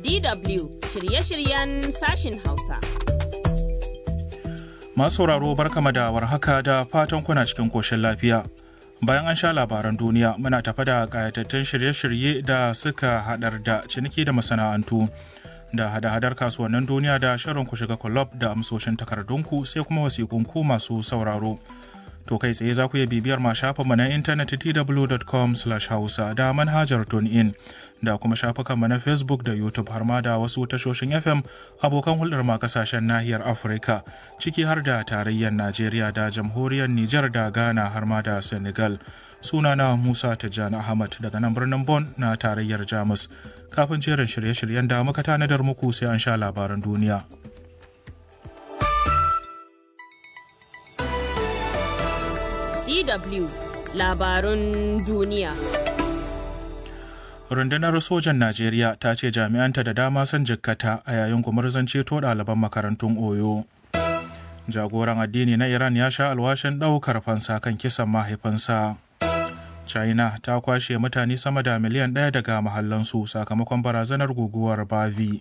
DW shirye-shiryen sashin Hausa. Masu sauraro barkama da warhaka da fatan kuna cikin koshin lafiya. Bayan an sha labaran duniya muna tafa da ƙayatattun shirye-shirye da suka haɗar da ciniki da masana'antu da hada-hadar kasuwannin duniya da shirin ku shiga kulob da amsoshin takardunku sai kuma wasikunku masu sauraro. To kai tsaye za ku iya bibiyar ma shafinmu na intanet dw.com hausa da manhajar in da kuma shafukanmu na Facebook da YouTube har ma da wasu tashoshin FM abokan hulɗar ma kasashen nahiyar Afirka ciki har da tarayyar Najeriya da jamhuriyar Nijar da Ghana har ma da Senegal. Sunana Musa Tijjani Ahmad daga nan birnin Bon na tarayyar Jamus. Kafin jerin shirye-shiryen da muka tanadar muku sai an sha labaran duniya. DW labarun duniya. Rundunar sojan Najeriya ta ce jami'anta da dama sun jikkata a yayin gumurzan ceto ɗaliban makarantun Oyo. Jagoran addini na Iran ya sha alwashin ɗaukar fansa kan kisan mahaifinsa. China ta kwashe mutane sama da miliyan ɗaya daga mahallansu sakamakon barazanar guguwar Bavi.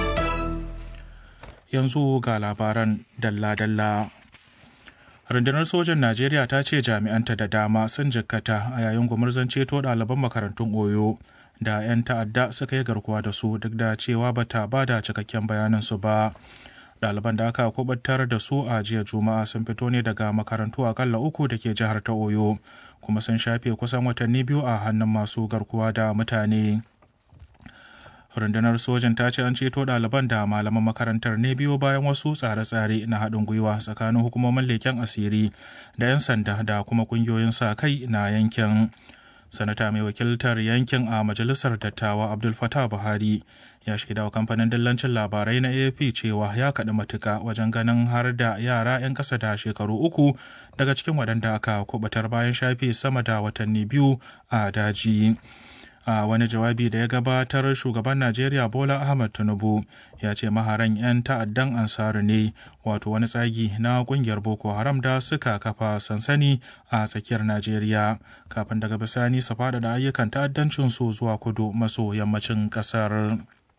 Yanzu ga labaran dalla-dalla. rundunar sojan najeriya ta ce jami'anta da dama sun jikkata a yayin gumurzan ceto ɗaliban makarantun oyo da 'yan ta'adda suka yi garkuwa da su duk da cewa bata ba da cikakken bayanin su ba ɗaliban da aka kubutar da su a jiya juma'a sun fito ne daga makarantu akalla uku da ke jihar ta oyo kuma sun shafe kusan watanni biyu a hannun masu garkuwa da mutane rundunar sojan ta ce an ceto ɗaliban da malaman makarantar ne biyo bayan wasu tsare-tsare na haɗin gwiwa tsakanin hukumomin leken asiri da 'yan sanda da kuma ƙungiyoyin sa kai na yankin sanata mai wakiltar yankin a majalisar dattawa abdul fatah buhari ya shaida wa kamfanin dillancin labarai na afp cewa ya kaɗi matuka wajen ganin har da yara 'yan ƙasa da shekaru uku daga cikin waɗanda aka kubatar bayan shafe sama da watanni biyu a daji. a wani jawabi da ya gabatar shugaban najeriya bola ahmad tinubu ya ce maharan 'yan ta'addan ansaru ne wato wani tsagi na kungiyar boko haram da suka kafa sansani a tsakiyar najeriya kafin daga bisani su faɗaɗa ayyukan ta'addancin su zuwa kudu maso yammacin ƙasar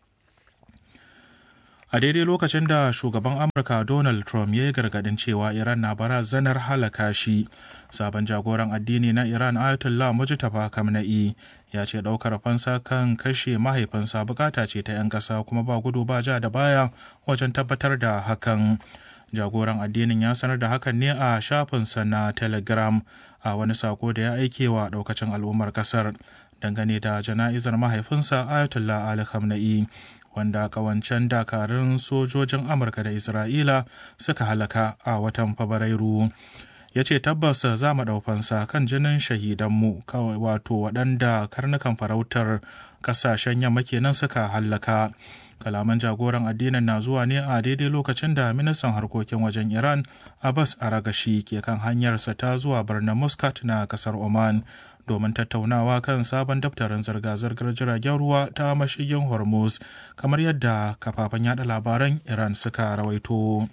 a daidai lokacin da shugaban amurka donald trump ya yi gargadin cewa iran na barazanar halaka shi sabon jagoran addini na iran ayatollah mujtaba kamna'i ya ce daukar fansa kan kashe mahaifinsa bukata ce ta 'yan ƙasa kuma ba gudu ba ja da baya wajen tabbatar da hakan jagoran addinin ya sanar da hakan ne a shafinsa na telegram a wani sako da ya aike wa daukacin al'ummar kasar dangane da jana'izar mahaifinsa ayatollah ali khamenei wanda kawancen dakarun sojojin amurka da isra'ila suka halaka a watan fabrairu ya ce tabbas za mu ɗaufansa kan jinin shahidanmu wato waɗanda karnukan farautar ƙasashen yamma kenan suka hallaka kalaman jagoran addinin na zuwa ne a daidai lokacin da ministan harkokin wajen iran abbas aragashi ke kan hanyarsa ta zuwa birnin muscat na ƙasar oman domin tattaunawa kan sabon daftarin zirga-zirgar jiragen ruwa ta mashigin hormuz kamar yadda kafafen yada labaran iran suka rawaito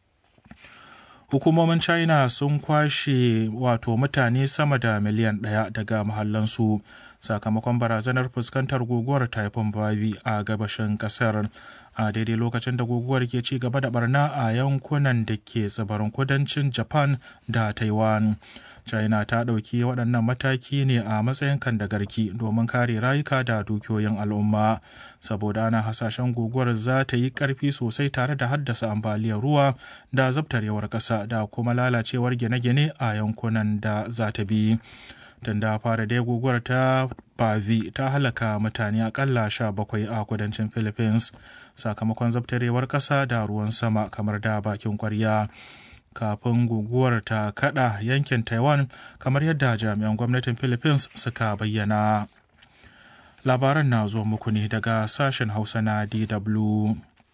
hukumomin china sun kwashe wato mutane sama da miliyan ɗaya daga mahallansu sakamakon barazanar fuskantar guguwar typhoon babi a gabashin kasar a daidai lokacin da guguwar ke ci gaba da barna a yankunan da ke tsibirin kudancin japan da taiwan china ta ɗauki waɗannan mataki ne a matsayin kandagarki domin kare rayuka da dukiyoyin al'umma saboda ana hasashen guguwar za ta yi ƙarfi sosai tare da haddasa ambaliyar ruwa da zabtarewar ƙasa da kuma lalacewar gine-gine a yankunan da za ta bi tun da fara dai guguwar ta bavi ta halaka mutane akalla sha bakwai a kudancin philippines sakamakon zabtarewar ƙasa da ruwan sama kamar da bakin kwarya kafin guguwar ta kada yankin taiwan kamar yadda jami'an gwamnatin philippines suka bayyana labaran na zo muku ne daga sashen hausa na dw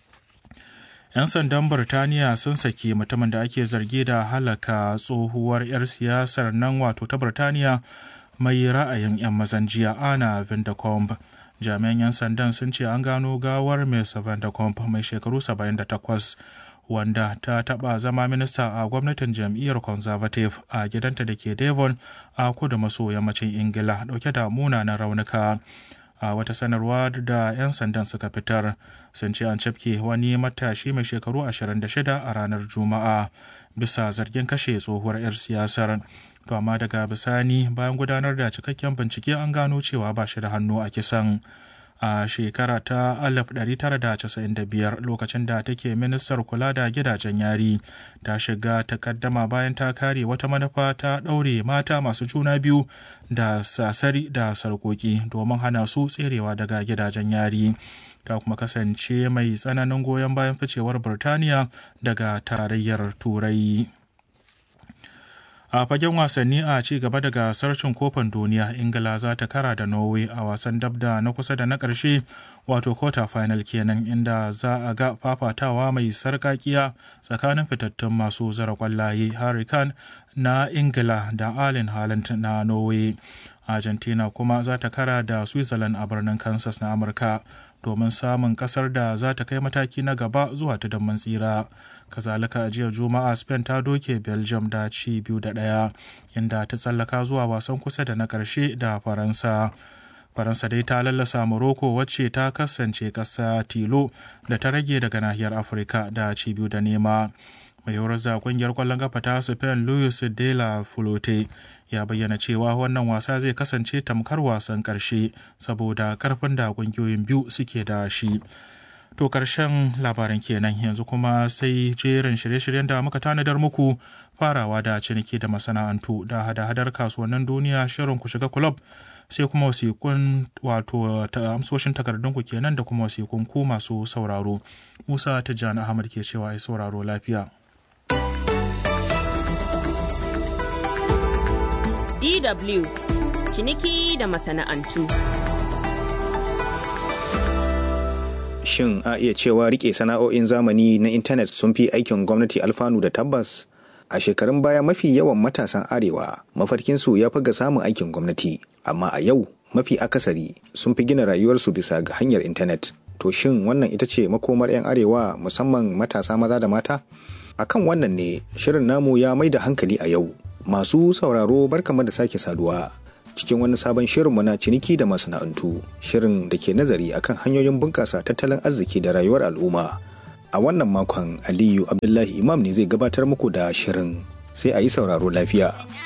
'yan sandan Birtaniya sun saki mutumin da ake zargi da halaka tsohuwar 'yar siyasar nan wato ta Birtaniya mai ra'ayin 'yan mazan jiya ana Vindicombe. Jami'an 'yan sandan sun ce an gano gawar Ms. Vindicombe mai shekaru 78 wanda ta taɓa zama minista a gwamnatin jam'iyyar conservative a gidanta da ke devon a kudu maso yammacin ingila dauke da munanan raunuka a wata sanarwa da 'yan sandan suka fitar sun ce an cafke wani matashi mai shekaru 26 a ranar juma'a bisa zargin kashe tsohuwar 'yar siyasar to amma daga bisani bayan gudanar da cikakken bincike an gano cewa ba shi da hannu a kisan a shekara ta 1995 lokacin da take ministar kula da gidajen yari ta shiga takaddama bayan ta kare wata manufa ta ɗaure mata masu juna biyu da sasari da sarkoki domin hana su tserewa daga gidajen yari ta kuma kasance mai tsananin goyon bayan ficewar birtaniya daga tarayyar turai a fagen wasanni a ci gaba da gasar cin kofin duniya ingila za ta kara da norway a wasan dabda na kusa da na ƙarshe wato quarter final kenan inda za a ga fafatawa mai sarkakiya tsakanin fitattun masu zara kwallaye harry kane na ingila da allen haaland na norway argentina kuma za ta kara da switzerland a birnin kansas na amurka domin samun kasar da za ta kai mataki na gaba zuwa ta damman tsira kazalika a jiya juma'a spain ta doke belgium da ci biyu da ɗaya inda ta tsallaka zuwa wasan kusa da na ƙarshe da faransa faransa dai ta lallasa morocco wacce ta kasance ƙasa tilo da ta rage daga nahiyar afirka da ci biyu da nema mai horar da kungiyar kwallon kafa ta spain luis de la fulote ya bayyana cewa wannan wasa zai kasance tamkar wasan ƙarshe saboda karfin da kungiyoyin biyu suke da shi To karshen labaran kenan yanzu kuma sai jerin shirye-shiryen da muka tanadar muku farawa da ciniki da masana'antu da hada-hadar kasuwannin duniya shirin ku shiga kulob sai kuma wasikun wato ta amsoshin takardunku kenan da kuma wasikun ku masu sauraro. Musa Tijjani Ahmad ke cewa ai sauraro lafiya. DW ciniki da masana'antu. shin a iya cewa rike sana'o'in zamani na intanet sun fi aikin gwamnati alfanu da tabbas a shekarun baya mafi yawan matasan arewa mafarkinsu ya fi ga samun aikin gwamnati amma a yau mafi akasari sun fi gina rayuwarsu bisa ga hanyar intanet to shin wannan ita ce makomar 'yan arewa musamman matasa maza da mata akan wannan ne shirin namu ya mai da hankali a yau masu sauraro barkama da sake saduwa cikin wani sabon shirinmu na ciniki da masana'antu shirin da ke nazari akan hanyoyin bunƙasa tattalin arziki da rayuwar al'umma a wannan makon aliyu abdullahi imam ne zai gabatar muku da shirin sai a yi sauraro lafiya